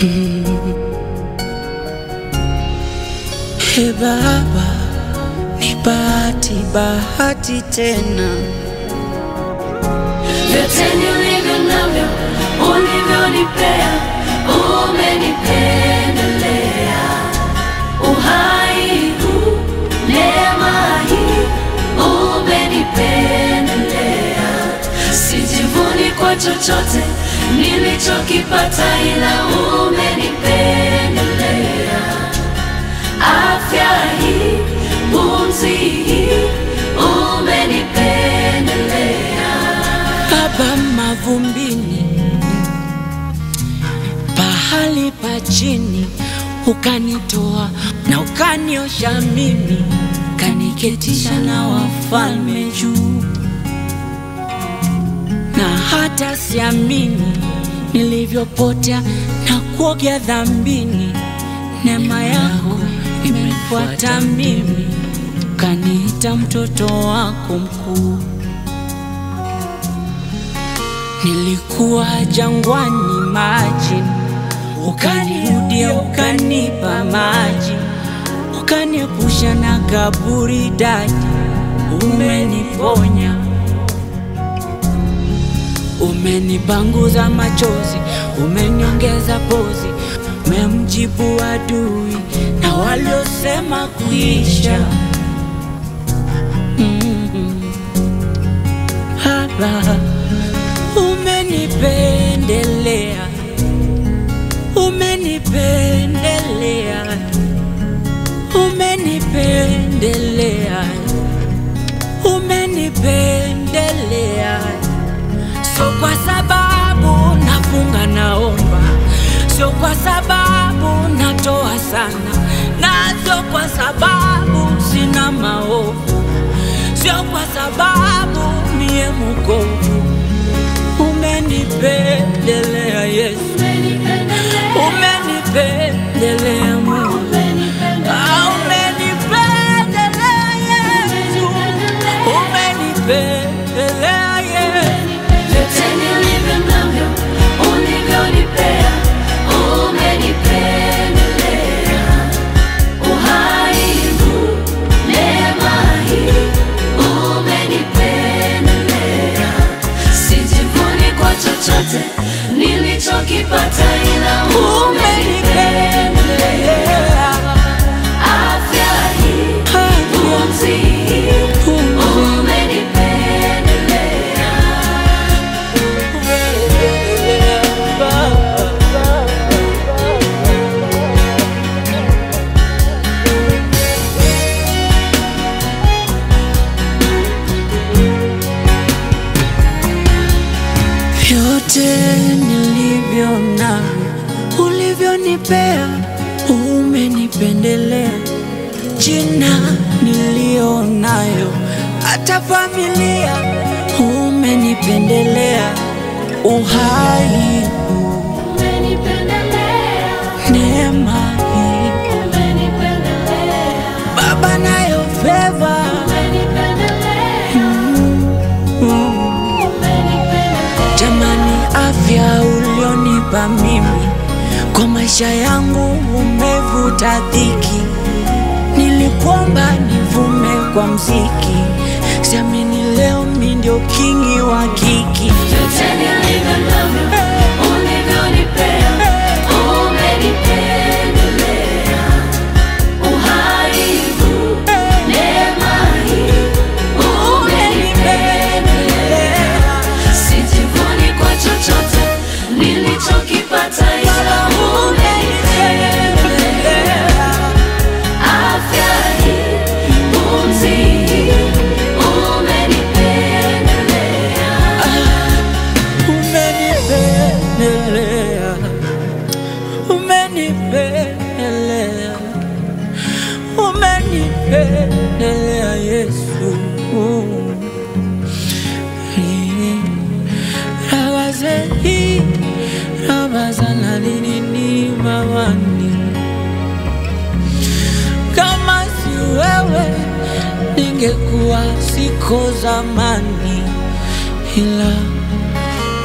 He Baba, ni bahati bahati tena, vyote nilivyo navyo ulivyonipea, umenipendelea. Uhai huu, neema hii, umenipendelea. Sijivuni kwa chochote nilichokipata, ila umenipendelea. Afya hii, pumzi hii, umenipendelea. Baba mavumbini, pahali pa chini ukanitoa na ukaniosha mimi, kaniketisha na wafalme juu, na hata siamini nilivyopotea na kuogea dhambini. Neema yako imefuata mimi, kaniita mtoto wako mkuu. Nilikuwa jangwani maji, ukanirudia ukanipa maji, ukaniepusha na kaburi daji, umeniponya, umenipanguza machozi, umeniongeza pozi, umemjibu adui na waliosema kuisha. Mm. Baba, umenipendelea, umenipendelea, umenipendelea, umenipendelea. Sio kwa sababu nafunga naomba, sio kwa sababu natoa sana, na sio kwa sababu sina maovu, sio kwa sababu mie mukovu umenipendelea Yesu, umenipendelea Mungu, Ah, umenipendelea Yesu, umenipendelea Yesu. Vyote nilivyo navyo ulivyonipea, umenipendelea. Uhai huu, neema hii, umenipendelea. Sijivuni kwa chochote nilichokipata, ila umenipendelea. Afya hii, pumzi hii, umenipendelea. Vyote nilivyo navyo ulivyonipea, umenipendelea. Jina niliyo nayo, hata familia umenipendelea. Uhai huu, neema hii, Baba nayo feva Jamani, afya ulionipa mimi kwa maisha yangu umevuta dhiki. Nilikuomba nivume kwa mziki, siamini leo mi ndio kingi wa kiki. Vyote nilivyo navyo ulivyonipea, umenipendelea. Uhai huu, neema hii, umenipendelea. Sijivuni kwa chochote nilichokipata, ila umenipendelea. Afya hii, pumzi hii, umenipendelea. Umenipendelea, umenipendelea, umenipendelea Yesu. Rabaze hii, rabaza na nini mamani, kama si wewe ningekuwa siko zamani, ila